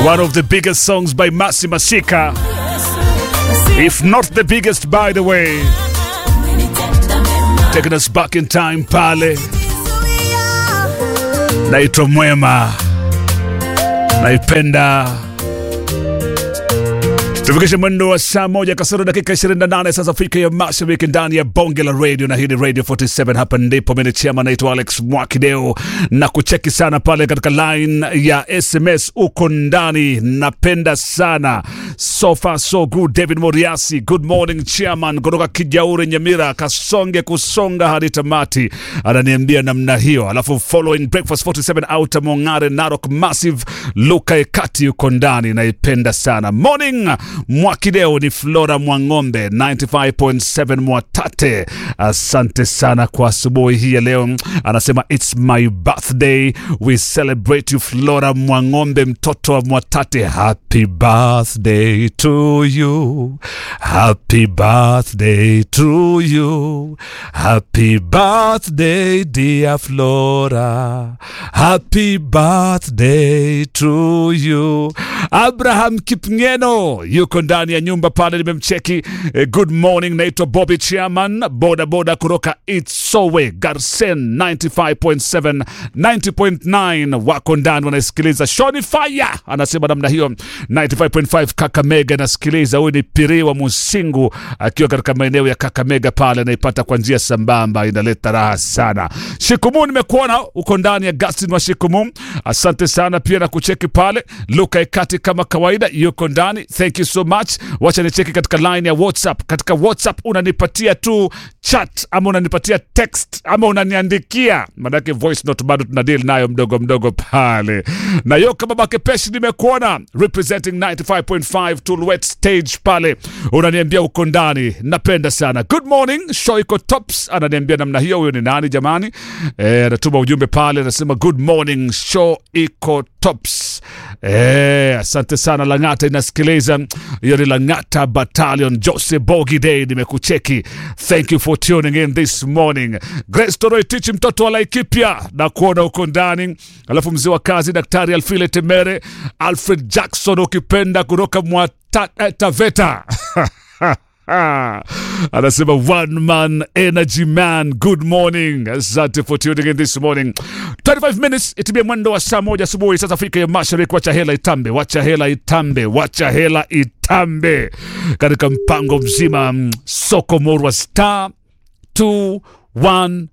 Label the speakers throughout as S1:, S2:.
S1: One of the biggest songs by Masi Masika. If not the biggest, by the way. Taking us back in time pale. Naitwa Mwema. Naipenda. Tufikishe mwendo wa saa moja kasoro dakika 28 sasa Afrika ya Mashariki ndani ya bonge la radio, na hii ni Radio 47. Hapa ndipo mimi chama naitwa Alex Mwakideo na kucheki sana pale katika line ya SMS uko ndani. Napenda sana so far so good. David Moriasi, good morning chairman, kutoka Kijauri Nyamira, kasonge kusonga hadi tamati, ananiambia namna hiyo. Alafu following breakfast 47 outer Mongare Narok Massive, Luka Ekati uko ndani, naipenda sana morning Mwakideo ni Flora Mwang'ombe 95.7 Mwatate. Asante sana kwa asubuhi hii ya leo. Anasema it's my birthday, we celebrate you Flora Mwang'ombe, mtoto wa Mwatate. Happy birthday to you, happy birthday to you, happy birthday dear Flora, happy birthday to you. Abraham Kipngeno yuko ndani ya nyumba pale, nimemcheki. Eh, good morning, naitwa Bobby Chairman, boda boda kutoka Itsowe Garsen 95.7 90.9, wako ndani wanasikiliza. Shoni Fire anasema namna hiyo 95.5 Kakamega anasikiliza. Huyu ni Piri wa Musingu akiwa katika maeneo ya Kakamega pale, anaipata kwa njia sambamba, inaleta raha sana. Shikumu, nimekuona uko ndani ya Gastin wa Shikumu, asante sana pia na kucheki pale. Luka Ekati kama kawaida yuko ndani, thank you so much. Wacha nicheki katika line ya WhatsApp. Katika WhatsApp unanipatia tu chat ama unanipatia text ama unaniandikia, maanake voice note bado tuna deal nayo mdogo mdogo pale. Na yo kama Bakepeshi nimekuona representing 95.5 Tulwet stage pale, unaniambia uko ndani, napenda sana. Good morning, show iko tops, ananiambia namna hiyo. Huyo ni nani jamani? Eh, anatuma ujumbe pale, anasema good morning, show iko tops. Eh, asante sana Lang'ata inasikiliza. Hiyo ni Lang'ata Battalion. Jose Bogi Day nimekucheki. Thank you for tuning in this morning. Grace Toroitich mtoto wa Laikipia na kuona uko ndani. Alafu mzee wa kazi Daktari Alfile Temere, Alfred Jackson ukipenda kutoka mwa ta, eh, Taveta Ah, anasema one man energy man good morning asante for tuning in this morning 25 minutes itimie mwendo wa saa moja asubuhi sasa afrika ya mashariki wacha hela itambe wacha hela itambe wacha hela itambe katika mpango mzima mm, soko morwa star 216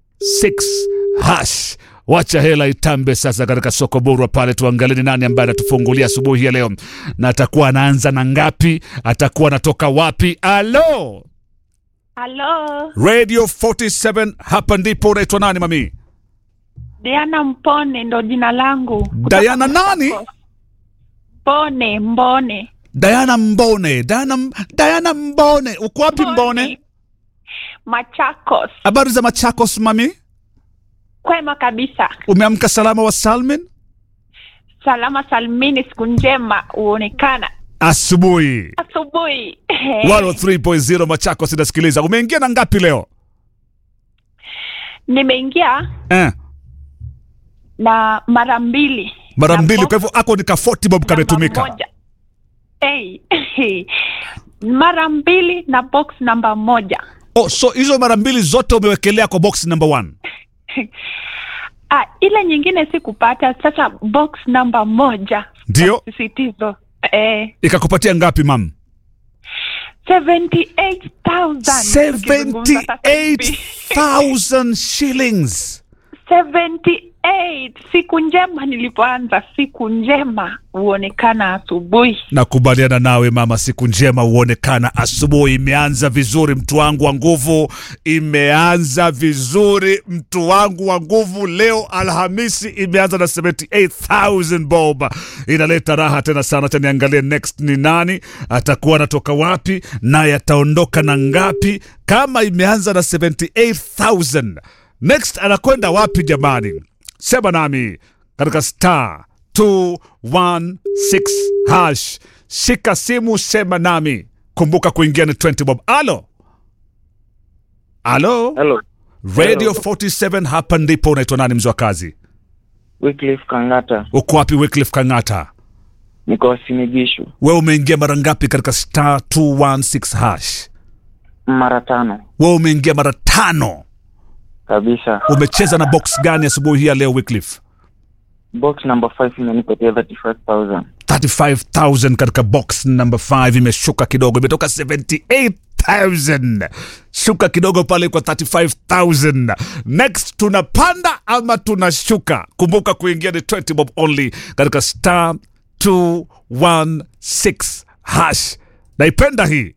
S1: hash wacha hela itambe sasa katika soko borwa pale, tuangalie ni nani ambaye anatufungulia asubuhi ya leo, na atakuwa anaanza na ngapi, atakuwa anatoka wapi? Alo,
S2: Halo,
S1: Radio 47 hapa ndipo. Unaitwa nani mami?
S2: Diana Mpone ndo jina langu. Kutoka
S1: Diana nani?
S2: Machakos. Mbone, Mbone.
S1: Diana Mbone. Diana, Diana Mbone, uko wapi Mbone?
S2: Machakos.
S1: Habari za Machakos mami,
S2: Kwema kabisa.
S1: umeamka salama wa Salmin?
S2: Salama salmini, siku njema huonekana
S1: Asubuhi
S2: asubuhi.
S1: 103.0 Machakos inasikiliza. Umeingia na ngapi leo
S2: Nimeingia
S1: eh?
S2: na mara mbili.
S1: Mara
S2: Na
S1: mbili,
S2: box
S1: kwa hivyo ako ni ka 40 bob
S2: namba
S1: kametumika.
S2: moja. Hey. mara mbili na box namba moja.
S1: Oh, so hizo mara mbili zote umewekelea kwa box number one.
S2: Ah, ile nyingine sikupata. Sasa box namba moja
S1: Ndio
S2: sisitizo eh,
S1: ikakupatia ngapi mam?
S2: 78,000 tukizungumza sasa hivi.
S1: 78,000 shillings.
S2: 78 siku njema nilipoanza siku njema huonekana asubuhi
S1: Nakubaliana nawe mama, siku njema huonekana asubuhi. Imeanza vizuri, mtu wangu wa nguvu, imeanza vizuri, mtu wangu wa nguvu. Leo Alhamisi imeanza na 78,000 bob, inaleta raha tena sana. Acha niangalie next ni nani, atakuwa anatoka wapi, naye ataondoka na ngapi? Kama imeanza na 78,000 next anakwenda wapi jamani? Sema nami katika star 216 hash. Shika simu, sema nami. Kumbuka kuingia ni 20 bob. Alo, alo,
S3: Hello,
S1: Radio
S3: Hello.
S1: 47 hapa ndipo. Unaitwa nani mzee wa kazi?
S3: Wycliffe Kangata.
S1: Uko wapi Wycliffe Kang'ata?
S3: niko Simigishu
S1: wewe umeingia mara ngapi katika star 216 hash
S3: mara tano
S1: wewe umeingia mara tano
S3: kabisa.
S1: umecheza na box gani asubuhi hii ya leo Wycliffe?
S3: Box number 5 imenipatia 35000
S1: 35000 katika box number 5 imeshuka kidogo imetoka 78000 shuka kidogo pale kwa 35000 next tunapanda ama tunashuka kumbuka kuingia ni 20 bob only katika star 216 hash naipenda hii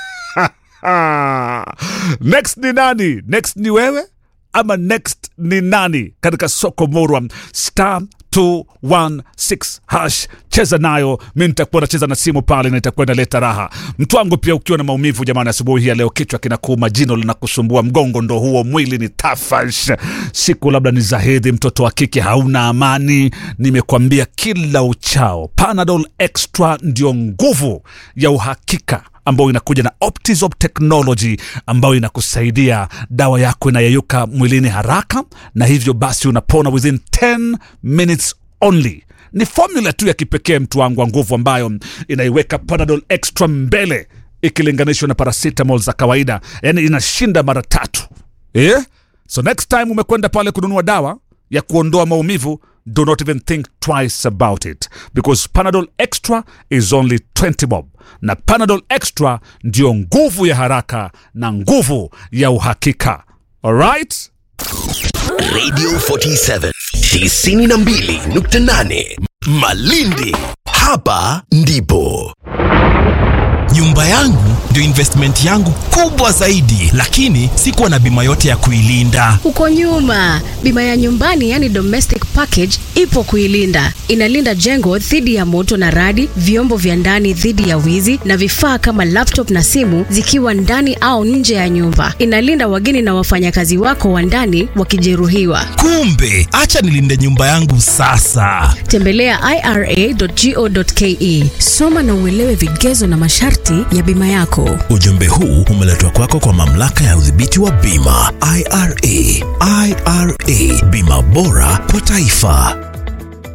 S1: next ni nani next ni wewe ama next ni nani katika soko morwa star 216 hash cheza nayo mi nitakuwa nacheza na simu pale na itakuwa inaleta raha mtu wangu pia ukiwa na maumivu jamani asubuhi hii ya leo kichwa kinakuuma jino linakusumbua mgongo ndo huo mwili ni tafash siku labda ni za hedhi mtoto wa kike hauna amani nimekwambia kila uchao panadol extra ndio nguvu ya uhakika ambayo inakuja na Optizop technology ambayo inakusaidia dawa yako inayeyuka mwilini haraka, na hivyo basi unapona within 10 minutes only. Ni formula tu ya kipekee mtu wangu wa nguvu, ambayo inaiweka Panadol extra mbele ikilinganishwa na paracetamol za kawaida, yani inashinda mara tatu eh? So next time umekwenda pale kununua dawa ya kuondoa maumivu do not even think twice about it because panadol extra is only 20 bob na panadol extra ndio nguvu ya haraka na nguvu ya uhakika alright
S4: Radio 47 92.8 Malindi. Hapa ndipo
S5: nyumba yangu ndio investment yangu kubwa zaidi lakini sikuwa na bima yote ya kuilinda
S6: Huko nyuma, bima ya nyumbani yani domestic package ipo kuilinda. Inalinda jengo dhidi ya moto na radi, vyombo vya ndani dhidi ya wizi na vifaa kama laptop na simu zikiwa ndani au nje ya nyumba. Inalinda wageni na wafanyakazi wako wa ndani wakijeruhiwa.
S5: kumbe acha nilinde nyumba yangu sasa
S6: Tembelea ira.go.ke, soma na uelewe vigezo na masharti ya bima yako.
S4: ujumbe huu umeletwa kwako kwa mamlaka ya udhibiti wa bima IRA. IRA, bima bora kwa taifa.